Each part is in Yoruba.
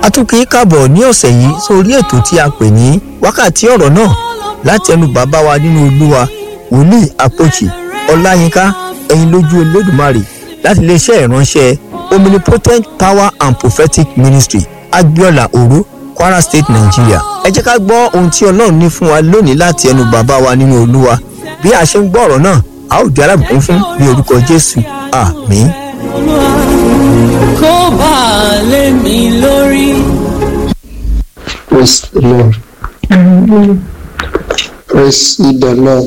a tún kì í kàbọ̀ ní ọ̀sẹ̀ yìí sórí ètò tí a pè ní wákàtí ọ̀rọ̀ náà láti ẹnu bàbá wa nínú olúwa wòlíì àpòjì ọláyínká ẹ̀yin lójú olódùmarè láti iléeṣẹ́ ìránṣẹ́ omnipotent power and prophetic ministry agbiola oro kwara state nigeria ẹ jẹ́ ká gbọ́ ohun tí ọlọ́run ní fún wa lónìí láti ẹnu bàbá wa nínú olúwa bí a ṣe ń gbọ́ ọ̀rọ̀ náà a ó di alábùkún fún ní orúkọ jésù àmín. kó bá a lé mi lórí. Praise the Lord. Praise the Lord.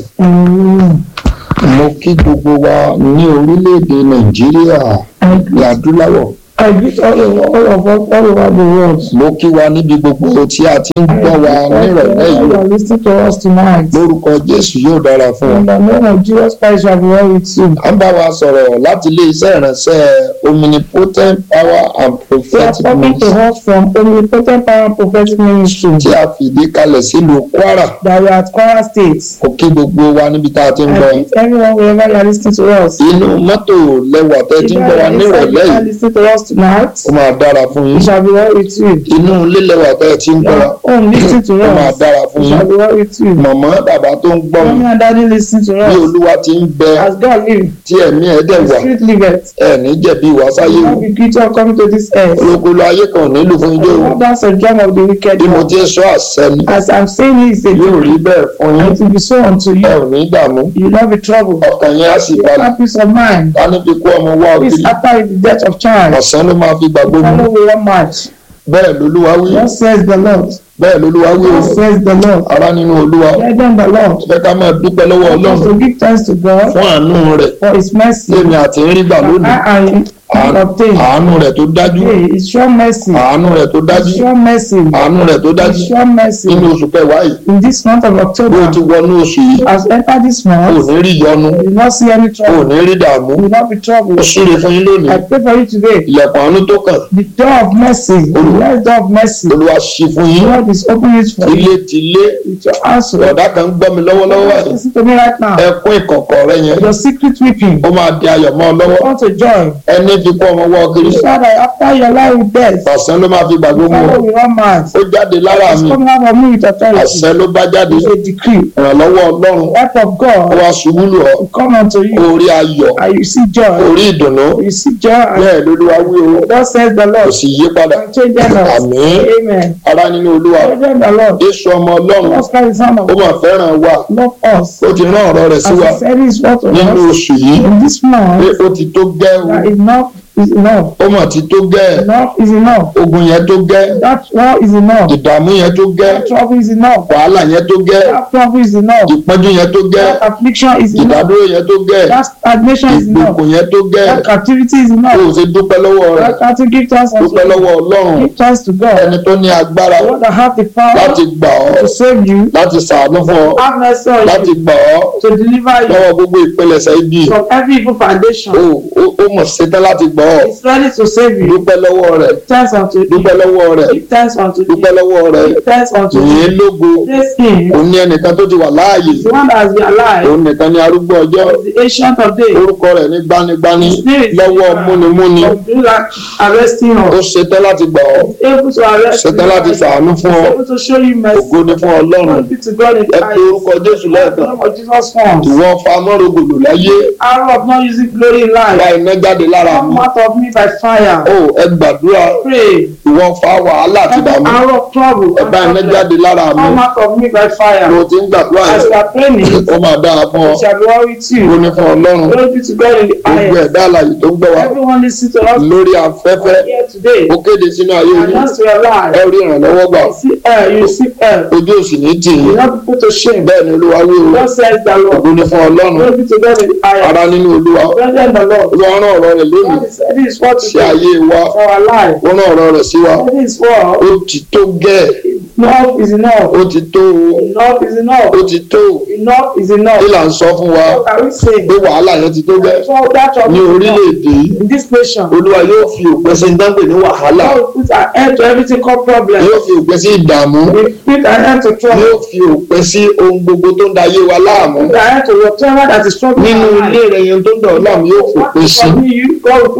Mo kí gbogbo wa ní orílẹ̀-èdè Nàìjíríà ní adúláwọ̀. I greet all of, all of us all over the world. Mo kí wa níbi gbogbo tí a ti ń gbọ́ wa nírọ̀lẹ́ You yìí. are listening to us tonight. Lórúkọ Jésù yóò dára fún In ọ. the name of Jesus Christ shall be well with you. À ń bá wa sọ̀rọ̀ láti ilé iṣẹ́ ìránṣẹ́ Omnipotent Power and We are Prophetic talking to Ministry us from Omnipotent Power and Prophetic Ministry tí a fìdí kalẹ̀ sílùú Kwara. that we are at Kwara State. Mo kí gbogbo wa níbi tá a ti ń gbọ́. I greet everyone wherever you are listening to us. Inú mọ́tò lẹwà tẹ́ If ti you ń gbọ́ wa are inside, nírọ̀lẹ́ you are yìí. listening to us tonight. Ó máa dára fún It yín. shall be well with you. inú ilé lẹwà tẹ́ ẹ ti ń gbọ́ wa Your home listening to ó máa us. dára fún It yín shall be well with you. mọ̀mọ́ bàbá tó ń gbọ́ mi Mommy and daddy listening to bí us. olúwa ti ń bẹ As God live, tí ẹ̀mí ẹ̀ dẹ̀ the wà spirit liveth. ẹ̀ ní jẹ̀bi ìwà sáyé You wò will be guilty of coming to this earth. olókòlò ayé kan ò nílùú fún ijó o That's a dream of the wicked bí mo one. ti ń sọ àṣẹ ni As I'm saying it, it's a yóò rí dream. bẹ́ẹ̀ fún yín It will be so unto ẹ you. ò ní dààmú You will not be troubled. ọkàn yẹn á sì You balẹ̀ have peace of mind. ká ní fi kú ọmọ wá Peace òkìlì after the death of child. ọ̀sán ló máa fi gbà gbogbo Follow with one match. bẹ́ẹ̀ lolúwa wí Thus says the Lord. bẹ́ẹ̀ lolúwa wí o Thus says the Lord. ará nínú olúwa Brethren, the Lord. fẹ́ ká máa dúpẹ́ lọ́wọ́ Help us ọlọ́run to give thanks to God fún àánú rẹ̀ for His mercy. lèmi àti ń rí gbà that lónìí I and you obtain. àánú rẹ̀ tó dájú Hey, His sure mercy. àánú rẹ̀ tó dájú His sure mercy. àánú rẹ̀ tó dájú His sure mercy. nínú oṣù kẹwàá yìí In this month of bó o October, ti wọnú oṣù yìí as we enter this o ò month, ní rí yọnu you will not see any o ò trouble. ní rí dààmú You will not be ó troubled. súre fún yín lónìí I pray for you today. ilẹ̀kùn àánú tó kàn The door of mercy, the blessed door of mercy, olúwa ṣí fún yín God is opening it for you ilé ti lé with your answer. ọ̀dà kan ń gbọ́ mi lọ́wọ́lọ́wọ́ báyìí Listen to me right now. ẹkún ìkọ̀kọ̀ rẹ yẹn Your secret weeping, ó máa di ayọ̀ mọ́ ọ lọ́wọ́ want to join. ẹni fi kú ọmọ wọ́ kiri So that after your life with death, ọ̀sán ló máa fi gbàgbé mu follow with one man. ó jáde lára It's mi coming out of me with authority. àṣẹ ló bá jáde It's a decree. ìrànlọ́wọ́ ọlọ́run Help of ó God wá ṣubú lù ọ́ will come unto you. orí ayọ̀ And you see joy. orí ìdùnnú You see joy. And bẹ́ẹ̀ lolúwa wí o thus says the kò Lord. sì yí padà And change them us. àmín Amen. ara nínú olúwa Children the Lord. jésù ọmọ ọlọ́run Jesus Christ, the Son of ó God, mà fẹ́ràn wa love us. ó ti rán ọ̀rọ̀ rẹ̀ sí As wa he said his word to nínú us. oṣù yìí In this pé month, ó ti tó gẹ́ o that enough is enough. ó mà ti tó gẹ́ Enough is enough. ogun yẹn tó gẹ́ That war is enough. ìdààmú yẹn tó gẹ́ That trouble is enough. wàhálà yẹn tó gẹ́ That trouble is enough. ìpọ́njú yẹn tó gẹ́ That affliction is enough. ìdádúró yẹn tó gẹ́ That stagnation is enough. ìgbèkùn yẹn tó gẹ́ That captivity is ó enough. ṣe dúpẹ́ lọ́wọ́ rẹ̀ That to give thanks unto dúpẹ́ lọ́wọ́ ọlọ́run Give thanks to God. ẹni tó ní agbára The one that have the power láti gbà ọ́ to save you, láti ṣàánú fún ọ have mercy on láti you, gbà ọ́ to deliver you lọ́wọ́ gbogbo ìpilẹ̀ṣẹ̀ ibi from every evil foundation. ó ó- ó mọ̀ ṣetán láti gbà ọ́ He's ready to save you. dúpẹ́ lọ́wọ́ rẹ̀ Give thanks unto you. dúpẹ́ lọ́wọ́ rẹ̀ Give thanks unto dúpẹ́ you. lọ́wọ́ rẹ̀ Give thanks unto you. yìnyín lógo Praise him. òun ní ẹnìkan tó ti wà láàyè The one that has been alive. òun nìkan ní arúgbó ọjọ́ The ancient of days. orúkọ rẹ̀ ní gbanigbani His name is lọ́wọ́ múnimúni Of do that arresting ó us. ṣetán láti gbà ọ́ Able to arrest you. ṣetán láti ṣàánú fún ọ Able to show you mercy. ògo ni fún ọlọ́run Glory be to God in ẹ the pe orúkọ jésù highest. lẹ́ẹ̀kan Name of Jesus forms. ìwọ fa mọ́rọ̀gòlò láyé Arrow of not using glory in ra life. iná jáde lára mi Come out of me by fire. ó ẹ gbàdúrà Pray. ìwọ fa wàhálà àti Every ìdààmú arrow of trouble. ẹ bá iná jáde lára mi Come out of me by fire. mo ti ń gbàdúrà As yẹn you are praying, ó máa dára fún ọ it shall be well with ó you. ní fún ọlọ́run Glory be to God in the gbogbo highest. ẹ̀dá àlàyé tó ń gbọ́ wa Everyone listen to us lórí afẹ́fẹ́ here today. ó kéde sínú ayé yín Announce to your life. ẹ rí ìrànlọ́wọ́ gbà You see air, you see air. ojú òsì ní tì You yín not be put to shame. bẹ́ẹ̀ ni olúwa wí o God says the Lord. ògo ni fún ọlọ́run Glory be to God in the highest. ara nínú olúwa Brethren, the Lord. olúwa rán ọ̀rọ̀ rẹ̀ lónìí God is this is what sí to do ayé wa for our life. ó rán ọ̀rọ̀ rẹ̀ sí wa This is what ó ti tó gẹ́ẹ̀ enough is enough. ó ti tó o Enough is enough. ó ti tó o Enough is enough. kí là ń sọ fún wa What can we say? pé wàhálà yẹn ti tó gẹ́ẹ̀ So that of ní orílẹ̀-èdè yìí in this nation. olúwa yóò fi òpin sí dáńpẹ̀ ní wàhálà God will put an end to everything called problem. yóò fi òpin sí ìdààmú We put an end to trouble. yóò fi òpin sí ohun gbogbo tó ń da ayé wa láàmú Put an end to whatever that is troubling nínú our ilé life. rẹ yẹn tó ń dọ̀ ọ́ láàmú yóò What fòpin is sí troubling you, God will put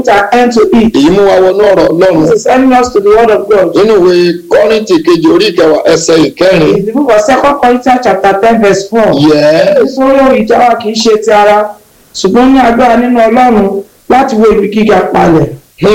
put an end to it. èyí mú wa wọnú ọ̀rọ̀ ọlọ́run This is sending us to the word of God. nínú ìwé kọ́rìntì kejì orí ìkẹwàá ẹsẹ̀ ìkẹrin In the book of Second Corinthians chapter ten verse four. yẹ Nítorí ohun ìjà wa kì í ṣe ti ara, ṣùgbọ́n ní agbára nínú Ọlọ́run láti wo ibi gíga palẹ̀.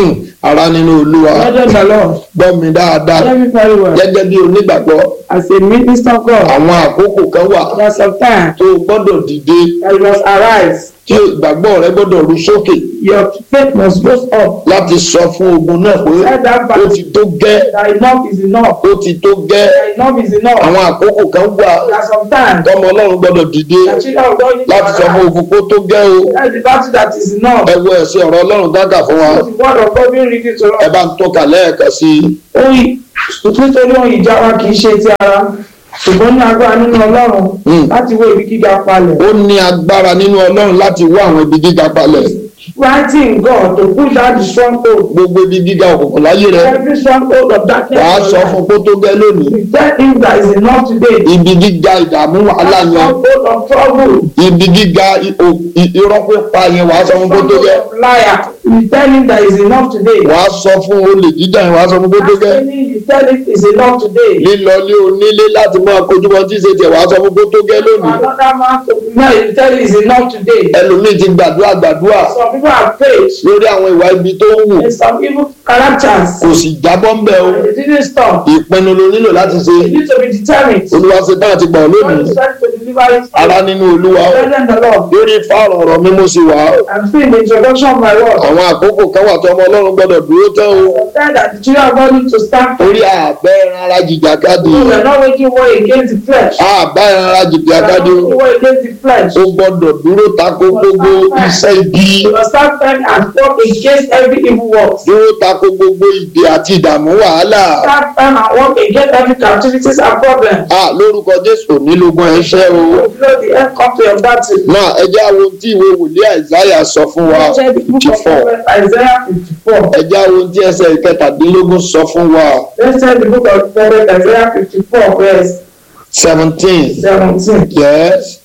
ara nínú olúwa Lọ́dọ̀ the Lord, gbọ́ mi dáadáa hear me very well. gẹ́gẹ́ bí onígbàgbọ́ As a minister of God, àwọn àkókò kan wà there are some time tó o gbọ́dọ̀ dìde that you must arise. tí ìgbàgbọ́ rẹ gbọ́dọ̀ ru sókè Your faith must go up. láti sọ fún ogun náà pé Tell that ó battle ti tó gẹ́ that enough is enough. ó ti tó gẹ́ That enough is enough. àwọn àkókò kan wà There are some times tọmọ ọlọ́run gbọ́dọ̀ dìde that children of God need to láti sọ fún arise. ogun pé ó tó gẹ́ o That's the battle that is enough. ẹ wo ẹ̀sìn ọ̀rọ̀ ọlọ́run dáńkà fún wa The word of God being written to ẹ us. bá ń tọ́ka lẹ́ẹ̀kan sí i Oyin nítorí ohun ìjà wa kì í ṣe ti ara ṣùgbọ́n ní agbára nínú Ọlọ́run Hmm. láti wo ibi gíga palẹ̀. ó ní agbára nínú ọlọ́run láti wá àwọn ibi gíga palẹ̀ Fighting God to push out the stronghold. gbogbo ibi gíga òkùnkùn láyé rẹ Every stronghold of darkness. wàá in sọ your fún life. pé ó tó gẹ́ lónìí We tell him that is enough today. ibi gíga ìdààmú wàhálà yẹn Stronghold of trouble. ibi gíga i- o- i- irọ́ pípa yẹn wàá sọ fún pé ó tó Stronghold gẹ́ of liar. We tell him that is enough today. wàá sọ fún olè jíjà yẹn wàá sọ fún pé ó tó gẹ́ Asking you tell him is enough today. lílọlé onílé láti máa kojú wọn tí ì ṣe tiẹ̀ wàá sọ fún pé ó tó gẹ́ lónìí Another man to now you tell him is enough today. ẹlòmíì ti gbàdúrà gbàdúrà Some people have faith lórí àwọn ìwà ibi tó ń wù in some evil characters. kò sì jábọ́ ń bẹ̀ o And They didn't stop. ìpinnu ló nílò láti ṣe You need to be determined. olúwa ṣe tán àti gbà ọ́ God lónìí is trying to deliver it. ara nínú olúwa Present the Lord. lórí fáàrọ̀ ọ̀rọ̀ mímú sí wa I'm still in the introduction of my word. àwọn àkókò kan wà tó ọmọ ọlọ́run gbọ́dọ̀ dúró tán o I said that the children of God need to stand for orí àbẹ́ ẹran ara jìjàkadì We are not making war against the flesh. àbá ẹran ara We are jìjàkadì not making war against the flesh. ó gbọ́dọ̀ dúró tako gbogbo iṣẹ́ ibi We must stand firm and work against every evil work. dúró tako gbogbo ìdè àti ìdààmú wàhálà Stand firm and work against every captivities and problems. a lórúkọ jésù nílùgbọ́n ẹṣẹ́ o Fulfill the end come to your battle. náà ẹ jẹ́ àwọn tí ìwé wòlíì àìsáyà sọ fún wa Check the book fifty of four prophet Isaiah 54. ẹ jẹ́ àwọn tí ẹsẹ̀ ìkẹtàdínlógún sọ fún wa Let's check the book of prophet Isaiah 54 verse seventeen 17. yes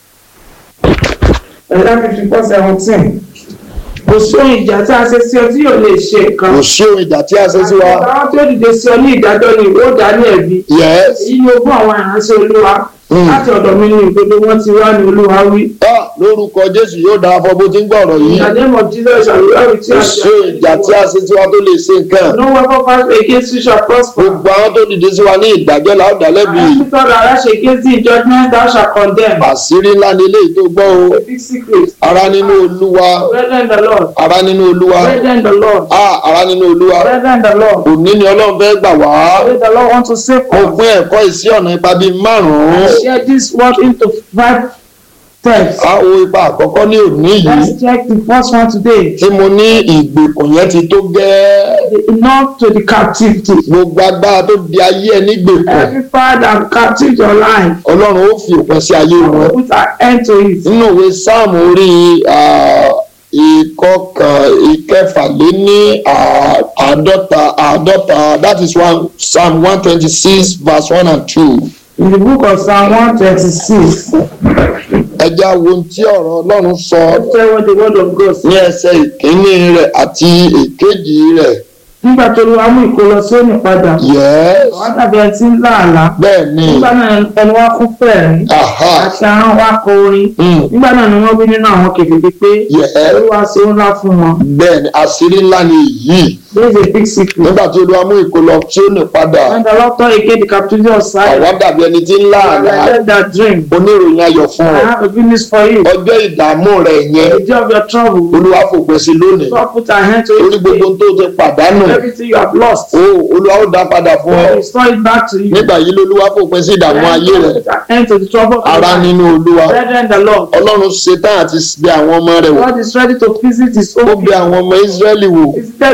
Isaiah 54 17. Kò sóhun ìjà tí a ṣe sí ọ tí yóò lè ṣe nǹkan. kò sí ohun ìjà tí a ṣe sí wa Àwọn tí ó dìde sí ọ ní ìdájọ́ ni ìwọ dá ní ẹ̀bi. yes Èyí ni ogún àwọn ìránṣẹ́ Olúwa. Mm. Láti ọ̀dọ̀ mi ni ìgbòdo wọn ti wá ní Olúwa wí. ah lórúkọ jésù yóò dára fọ bó ti ń gbọ́ ọ̀rọ̀ yìí In the name of Jesus shall we all with you kò and sí ohun ìjà tí a ṣe sí wa tó lè ṣe nǹkan No weapon fashioned against you shall prosper. gbogbo àwọn tó dìde sí wa ní ìdájọ́ là ó dá lẹ́bi And every thought that rise against thee in judgment thou shalt condemn. àṣírí ńlá ni eléyìí tó gbọ́ o A big secret. ara nínú olúwa Brethren the Lord. ara nínú olúwa Brethren the Lord. ah ara nínú olúwa Brethren the Lord. òní ni ọlọ́run fẹ́ gbà wá Pray the Lord want to save mo us. pín ẹ̀kọ́ ìsí ọ̀nà ipa bíi márùn-ún Share this word into five steps. a wo ipa àkọ́kọ́ ní òní yìí Let's check the first one today. tí mo ní ìgbèkùn yẹn ti tó gẹ́ẹ́ The enough to the captivity. gbogbo agbára tó di ayé ẹ nígbèkùn Every power that captive your life, ọlọ́run ó fi òpin sí ayé wọn put an end to it. nínú ìwé sáàmù orí ah, ìkọkàn ìkẹfàléní ah, àádọ́ta àádọ́ta that is one psalm one twenty six verse one and two In the book of Psalm 126, ẹja wo ohun tí ọ̀rọ̀ ọlọ́run sọ let's tell what the word of God says. ní ẹsẹ̀ ìkíní rẹ̀ àti èkejì rẹ̀ Nígbà tó lu amú ìkólọ sóní padà, yes àwọn tàbí ẹni tí ń lá àlá. bẹ́ẹ̀ ni Nígbà náà ẹni wá kún fẹ̀rín, aha àti ahọ́n wá kọ orin. mm, Nígbà náà ni wọ́n wí nínú àwọn kèfèrí pé yes Olúwa ṣe ńlá fún wọn. bẹ́ẹ̀ ni àṣírí ńlá ni èyí There is a big secret. nígbà tí olúwa mú ìkólọ tí ó ní padà When the Lord turned again the captivity of Zion, àwọn dàbí ẹni tí ń lá I àlá read that dream. oníròyìn ayọ̀ fún I ọ have a good news for you. ọjọ́ ìdààmú rẹ̀ yẹn The day of your trouble, olúwa fòpin sí lónìí God put an end to orí it. gbogbo today. tó ti pàdánù Everything you have lost, ó olúwa ó dá padà fún ọ God will restore it back to you. nígbà yìí lolúwa fòpin sí ìdààmú ayé rẹ̀ Put an end to the trouble of your ara life. nínú olúwa Brethren, the Lord. ọlọ́run ṣetán àti bẹ àwọn ọmọ rẹ̀ wò God is ready to visit his ó own bẹ people. àwọn ọmọ ísírẹ́lì wò Visited the people of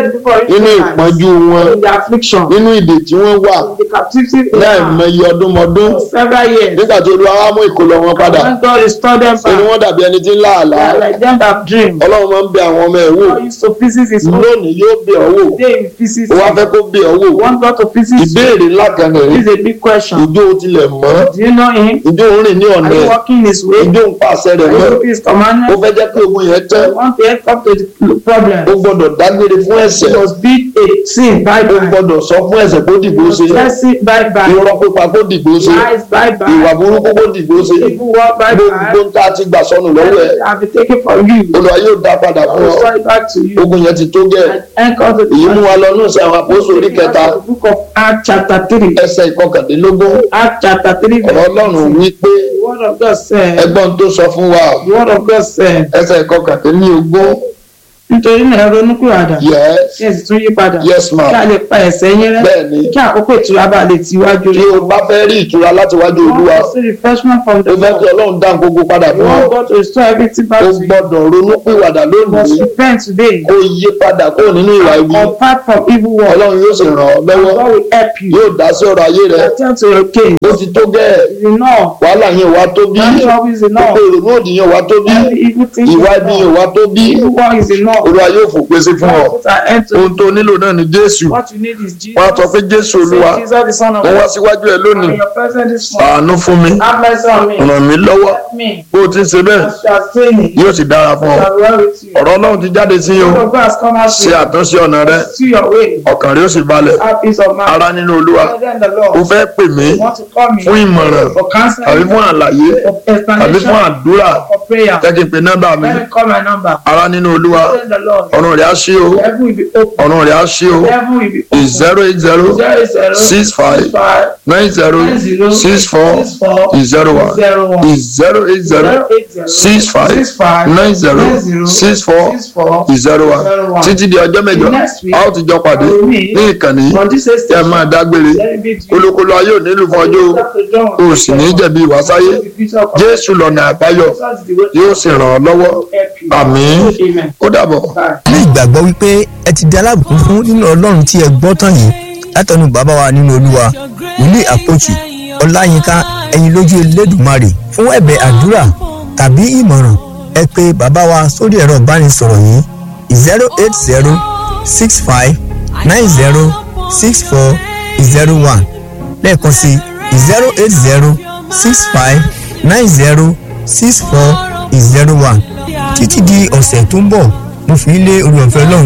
nínú ìpọ́njú wọn in the affliction nínú ìdè tí wọ́n wà in the captivity they láì are mọye ọdúnmọdún for several years nígbà tí olúwa wá mú ìkólọ wọn padà when God restored them ṣe ni back wọ́n dàbí ẹni tí ń lá àlá they are like them that dream ọlọ́run máa ń bẹ àwọn ọmọ ẹ̀ wò God used to visit his own lónìí yóò bẹ ọ́ wò day he visits ó wá fẹ́ you kó bẹ ọ́ wò want God to visit you ìbéèrè ńlá kan this nìyí is a big question ìjó o tilẹ̀ mọ́ do you know him ìjó o rìn ní ọ̀nà are you ẹ̀ walking his way ìjó o ń pàṣẹ rẹ̀ are mọ́ you keeping his ó commandments fẹ́ jẹ́ pé ogun yẹn tẹ́ you want to help up to the problem ó gbọ́dọ̀ dágbére fún ẹ̀ṣẹ̀ it must be a sin bye ó bye gbọ́dọ̀ sọ fún ẹ̀ṣẹ̀ kó dìgbò ṣe let's it bye bye irọ́ pípa kó dìgbò ṣe lies bye ìwà bye burúkú kó dìgbò ṣe evil work bye gbogbo bye ń tá a ti gbà sọnù lọ́wọ́ ẹ̀ I have been taken from you olùwà yóò dá padà I fún will ọ restore it back to you ogun yẹn ti tó gẹ́ and anchor to èyí mú the wa lọ ní ìsìn àwọn àpòsò orí kẹta the book of Acts chapter three ẹsẹ̀ ìkọkàndínlógún Acts chapter three ọ̀rọ̀ verse ọlọ́run wí pé the word of God said ẹgbọ́n tó sọ fún wa the word of God said ẹsẹ̀ ìkọkàndínlógún nítorí náà ẹ ronúpìwàdà yes kí ẹ sì tún yí padà yes kí ma a lè pa ẹ̀ṣẹ̀ yín rẹ́ bẹ́ẹ̀ ni kí àkókò ìtura bá lè tiwájú tí o bá fẹ́ rí ìtura láti wájú olúwa want to see refreshment from the o fẹ́ kí Lord ọlọ́run dá gbogbo padà you fún ọ want God to restore everything back o to you gbọ́dọ̀ ronú pìwàdà you must lónìí repent today kó yí padà kó nínú ìwà ibi apart from evil work ọlọ́run yóò sì ràn ọ́ and lọ́wọ́ God will help you yóò dá sí ọ̀rọ̀ ayé rẹ attend to your case ó ti tó gẹ́ẹ̀ is enough wàhálà yẹn wá tó bí that job is enough gbogbo ìrònú òdì yẹn wá tó bí every evil thing is ìwà ibi yẹn enough wá tó bí evil work is enough olúwa yóò fòpin sí fún ọ God put an end to ohun tó nílò náà ni jésù what you need is Jesus wọn á sọ pé jésù olúwa say Jesus the son of wọn wá God síwájú ẹ lónìí in your presence this morning àánú fún mi have mercy on me ràn mí lọ́wọ́ help me bó o ti ń ṣe bẹ́ẹ̀ as you are saying it yóò sì dára fún ọ shall well with you ọ̀rọ̀ ọlọ́run ti jáde sí o God of God has come out ṣe to àtúnṣe ọ̀nà rẹ see your way ọkàn rẹ ó sì balẹ̀ have peace of mind ara nínú olúwa Father in the o Lord fẹ́ pè mí you want to call me fún ìmọ̀ràn for counseling tàbí fún àlàyé for tàbí explanation fún àdúrà for prayer jẹ́ kí n pe nọ́mbà mi let me call my number ara nínú olúwa Father in the Lord ọ̀run rẹ̀ á ṣí o heaven will be open ọ̀run rẹ̀ á ṣí o heaven will be open zero eight zero zero zero six five five nine zero nine zero six four six four zero one zero one zero eight zero zero eight zero six five six five nine zero nine zero six four six four zero one zero one títí di ọjọ́ mẹ́jọ Next week, a ó ti jọ pàdé I will meet ní ìkànnì on this tí a station máa dágbére let me be to you olókòlò ayé ò nílùú fún ọjọ́ o o sì ní jẹ̀bi ìwásáyé jésù lọ́nà àbáyọ yóò sì ràn ọ́ lọ́wọ́ àmín Amen. ó dàbọ̀. Bye. ní ìgbàgbọ́ wípé ẹ ti di alábùkún fún nínú ọlọ́run tí ẹ gbọ́ tán yìí látọ̀nù bàbá wa nínú olúwa wòlíì àpòjì ọláyínká ẹ̀yin lójú elédùmarè fún ẹ̀bẹ̀ àdúrà tàbí ìmọ̀ràn ẹ pé bàbá wa sórí ẹ̀rọ ìbánisọ̀rọ̀ yìí zero eight zero six five nine zero six four zero one lẹ́ẹ̀kan sí zero eight zero six five nine zero six four zero one títí di ọ̀sẹ̀ tó ń bọ̀ mo fi ń lé orí ọ̀fẹ́ ọlọ́run